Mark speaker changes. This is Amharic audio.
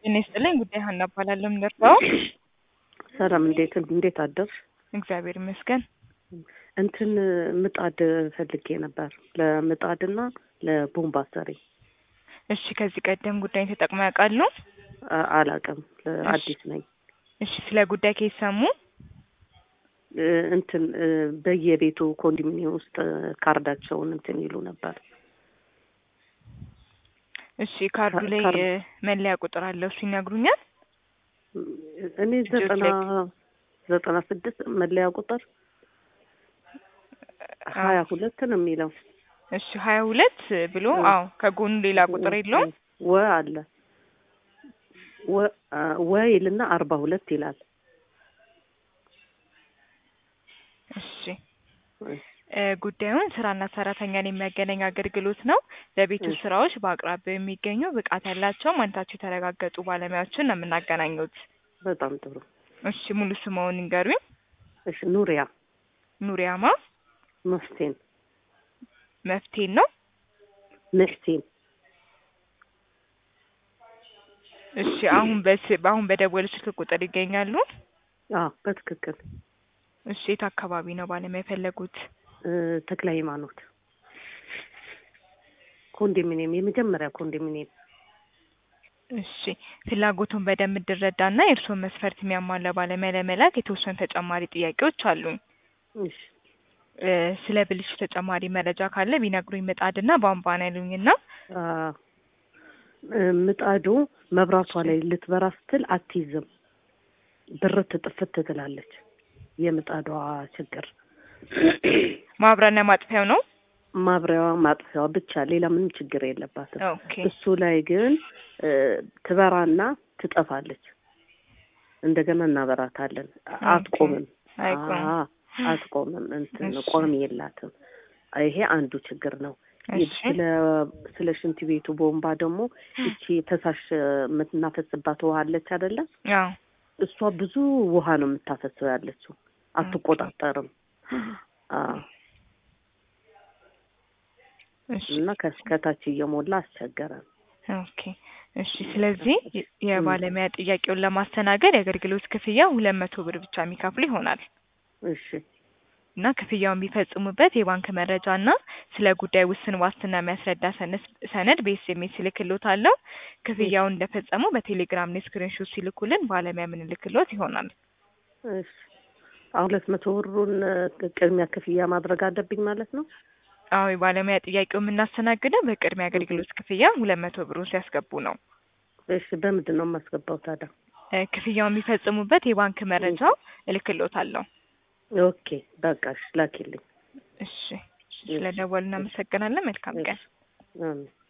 Speaker 1: ጤና ይስጥልኝ። ጉዳይ ሀና እባላለሁ። የምደርሰው
Speaker 2: ሰላም፣ እንዴት እንዴት አደርሽ?
Speaker 1: እግዚአብሔር ይመስገን።
Speaker 2: እንትን ምጣድ ፈልጌ ነበር ለምጣድና ለቦምባ ሰሪ።
Speaker 1: እሺ፣ ከዚህ ቀደም ጉዳይን ተጠቅመው ያውቃሉ?
Speaker 2: አ- አላውቅም፣ አዲስ ነኝ።
Speaker 1: እሺ፣ ስለ ጉዳይ ከየት ሰሙ?
Speaker 2: እ፣ እንትን እ፣ በየቤቱ ኮንዶሚኒየም ውስጥ ካርዳቸውን እንትን ይሉ ነበር።
Speaker 1: እሺ፣ ካርዱ ላይ
Speaker 2: ካርድ-
Speaker 1: እ፣ መለያ ቁጥር አለው፣ እሱ ይነግሩኛል?
Speaker 2: እኔ ዘጠና ዘጠና ስድስት መለያ ቁጥር ሀያ ሁለት ነው የሚለው።
Speaker 1: እሺ፣ ሀያ ሁለት ብሎ
Speaker 2: እ።
Speaker 1: አዎ፣ ከጎኑ ሌላ ቁጥር የለውም?
Speaker 2: ወ አለ ወ አ፣ ወ ይልና አርባ ሁለት ይላል።
Speaker 1: እሺ እ፣ ጉዳዩን ስራና ሰራተኛን የሚያገናኝ አገልግሎት ነው። ለቤት ውስጥ
Speaker 2: እሺ።
Speaker 1: ስራዎች በአቅራቢያው የሚገኙ ብቃት ያላቸው ማንነታቸው የተረጋገጡ ባለሙያዎችን ነው የምናገናኙት።
Speaker 2: በጣም ጥሩ።
Speaker 1: እሺ ሙሉ ስምዎን ይንገሩኝ?
Speaker 2: እሺ ኑሪያ
Speaker 1: ኑሪያማ
Speaker 2: መፍቴን
Speaker 1: መፍቴን ነው።
Speaker 2: መፍቴን
Speaker 1: እሺ አሁን በስ አሁን በደወሉ ስልክ ቁጥር ይገኛሉ?
Speaker 2: አዎ በትክክል
Speaker 1: እሺ የት አካባቢ ነው ባለሙያ የፈለጉት?
Speaker 2: እ፣ ተክለ ሃይማኖት ኮንዶሚኒየም የመጀመሪያ ኮንዶሚኒየም
Speaker 1: እሺ ፍላጎቱን በደንብ እንድረዳና የእርስዎን መስፈርት የሚያሟላ ባለሙያ ለመላክ የተወሰኑ ተጨማሪ ጥያቄዎች አሉኝ።
Speaker 2: እሺ
Speaker 1: እ፣ ስለ ብልሹ ተጨማሪ መረጃ ካለ ቢነግሩኝ። ምጣድና ቧንቧ ነው ያሉኝና
Speaker 2: አ፣ እ፣ ምጣዱ መብራቷ ላይ ልትበራ ስትል አትይዝም፣ ብርት ጥፍት ትላለች። የምጣዷ ችግር
Speaker 1: ማብሪያና ማጥፊያው ነው።
Speaker 2: ማብሪያዋ ማጥፊያዋ ብቻ ሌላ ምንም ችግር የለባትም።
Speaker 1: ኦኬ
Speaker 2: እሱ ላይ ግን እ፣ ትበራና ትጠፋለች። እንደገና እናበራታለን። አትቆምም።
Speaker 1: አይቆም።
Speaker 2: አ፣ አትቆምም። እንትን
Speaker 1: እሺ።
Speaker 2: ቆም የላትም። ይሄ አንዱ ችግር ነው።
Speaker 1: እሺ
Speaker 2: ስለ ስለ ሽንት ቤቱ ቦምባ ደግሞ እቺ ፈሳሽ የምናፈስባት ውሃ አለች አይደለ?
Speaker 1: አዎ
Speaker 2: እሷ ብዙ ውሃ ነው የምታፈሰው ያለችው፣ አትቆጣጠርም። አዎ
Speaker 1: እሺ
Speaker 2: እና ከ- ከታች እየሞላ አስቸገረን።
Speaker 1: ኦኬ እሺ። ስለዚህ የ- የባለሙያ ጥያቄውን ለማስተናገድ የአገልግሎት ክፍያ ሁለት መቶ ብር ብቻ የሚከፍሉ ይሆናል
Speaker 2: እሺ
Speaker 1: እና ክፍያውን የሚፈጽሙበት የባንክ መረጃ እና ስለ ጉዳይ ውስን ዋስትና የሚያስረዳ ሰነስ- ሰነድ በኤስኤምኤስ ይልክሎታለሁ። ክፍያውን እንደፈጸሙ በቴሌግራም ላይ ስክሪንሾት ሲልኩልን ባለሙያ የምንልክሎት ይሆናል።
Speaker 2: እሺ አሁን ሁለት መቶ ብሩን እ፣ ቅድሚያ ክፍያ ማድረግ አለብኝ ማለት ነው?
Speaker 1: አዎ የባለሙያ ጥያቄው የምናስተናግደው በቅድሚያ አገልግሎት ክፍያ ሁለት መቶ ብሩን ሲያስገቡ ነው።
Speaker 2: እሺ በምንድን ነው የማስገባው ታዲያ?
Speaker 1: እ፣ ክፍያውን የሚፈጽሙበት የባንክ መረጃው እልክሎታለሁ።
Speaker 2: ኦኬ በቃ እሺ ላኪልኝ።
Speaker 1: እሺ ስለደወሉ እናመሰግናለን። መልካም ቀን።
Speaker 2: አሜን።